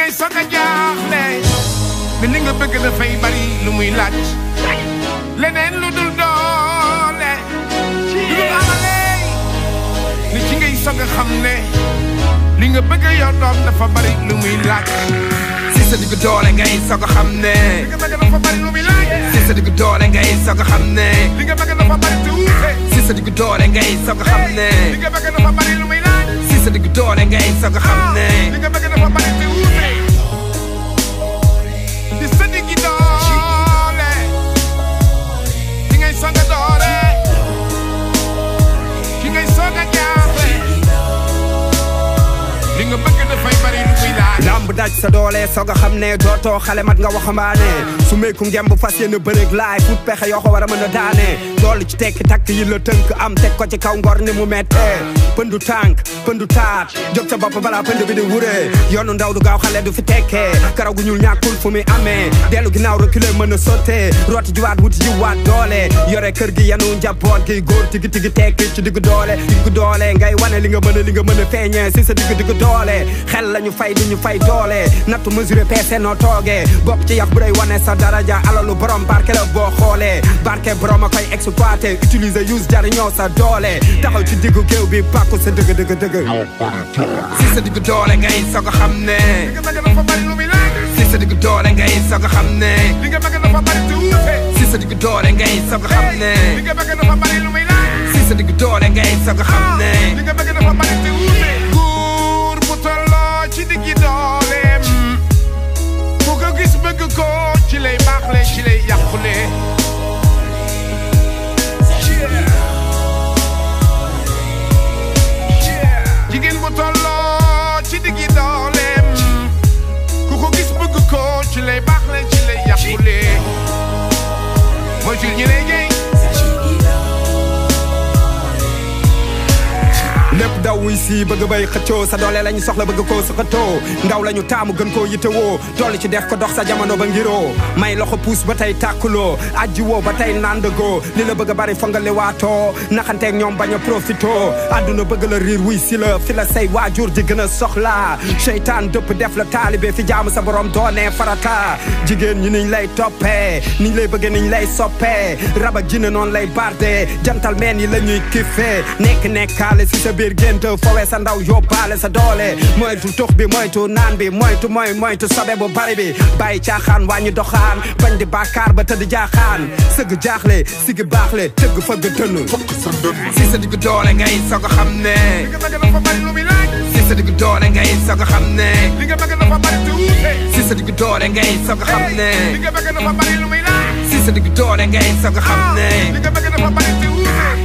ngay soog a jaaxle ne li nga bëgg dafay bari lu muy laaj leneen lu dul doole lu dul amale ni ci ngay soog a xam ne li nga bëgg yow doom dafa bari lu muy laaj si sa diggu doole ngay soog a xam ne li nga bëgg dafa bari lu muy laaj si sa diggu doole ngay soog a xam ne li nga bëgg dafa bari te wuute si sa diggu doole ngay soog a xam ne li nga bëgg dafa bari lu muy laaj si sa diggu doole ngay soog a xam ne li nga bëgg dafa bari te wuute di sa diggi doole ki ngay soog a doore ki ngay soog a jaaxle li nga bëgg dafay bari lu muy laaj lamb daj sa doole soog a xam ne dootoo xale mat nga waxambaane su meeku ngemb fas yéene bëreeg laay fut pexe yoo ko war a mën a daane doolu ci tekki takk yi la tënk am teg ko ci kaw ngor ni mu mettee pëndu tànk pëndu taat jóg sa bopp balaa pënd bi di wuree yoonu ndaw du gaaw xale du fi tekkee karaw gu ñuul ñàkkul fu muy amee dellu ginnaaw reculer mën a sottee rooti jiwaat wuti jiwaat doole yore kër gi yanu njaboot gi góor tigi tigi tekki ci diggu doole diggu doole ngay wane li nga mën a li nga mën a feeñee si sa diggu diggu doole xel lañu fay du ñu fay doole nattu mesuré peese noo toogee bopp ci yax bu day wane sa daraja alalu borom barke la boo xoolee barke borom a koy exploité utiliser use jariñoo sa doole taxaw ci diggu géew bi bàkku sa dëgg dëgg dëgg si sa diggu doole ngay soog a xam ne li nga bëgg dafa bari lu muy laaj si sa diggu doole ngay soog a xam ne li nga bëgg dafa bari te wuute si sa diggu doole ngay soog a xam ne li nga bëgg dafa bari lu muy laaj si sa diggu doole ngay soog a xam ne li nga bëgg dafa bari te wuute góor bu tolloo ci diggi dooleem ku ko gis bëgg ko ci lay baaxle ci lay yàqule jigéen bu tolloo ci diggi dooleem ku ko gis bëgg ko ci lay baaxle ci lay yàqule mooy ci ñi lay jëy lépp daw wuy si bëgg bay xëccoo sa doole lañu soxla bëgg koo sa xëttoo ndaw lañu taamu gën koo yittewoo toll ci def ko dox sa jamono ba ngiroo may loxo puus ba tey tàkkuloo ajji woo ba tey nandagoo li la bëgg a bari fonga li waatoo naxanteeg ñoom bañ a profito àdduna bëgg la riir wuy si la fi la say waajur di gën a soxla seytaan dëpp def la taalibe fi jaamu sa borom doonee farata jigéen ñi niñ lay toppee niñ lay bëggee niñ lay soppee rab ak jinne noonu lay bardee jantal meen yi la ñuy kiffee nekk nekkaale si sa biir gént fowe sa ndaw yóbbaale sa doole moytu tux bi moytu naan bi moytu moy moytu sobe bu bari bi bàyyi caaxaan wàññi doxaan bañ di bàkkaar ba tëdd jaaxaan sëgg jaaxle sigi baaxle tëgg fëgg dënn si sa diggu doole ngay soog a xam ne li nga bëgg dafa bari lu muy laaj si sa diggu doole ngay soog a xam ne li nga bëgg dafa bari te wuute si sa diggu doole ngay soog a xam ne li nga bëgg dafa bari lu muy laaj si sa diggu doole ngay soog a xam ne li nga bëgg dafa bari te wuute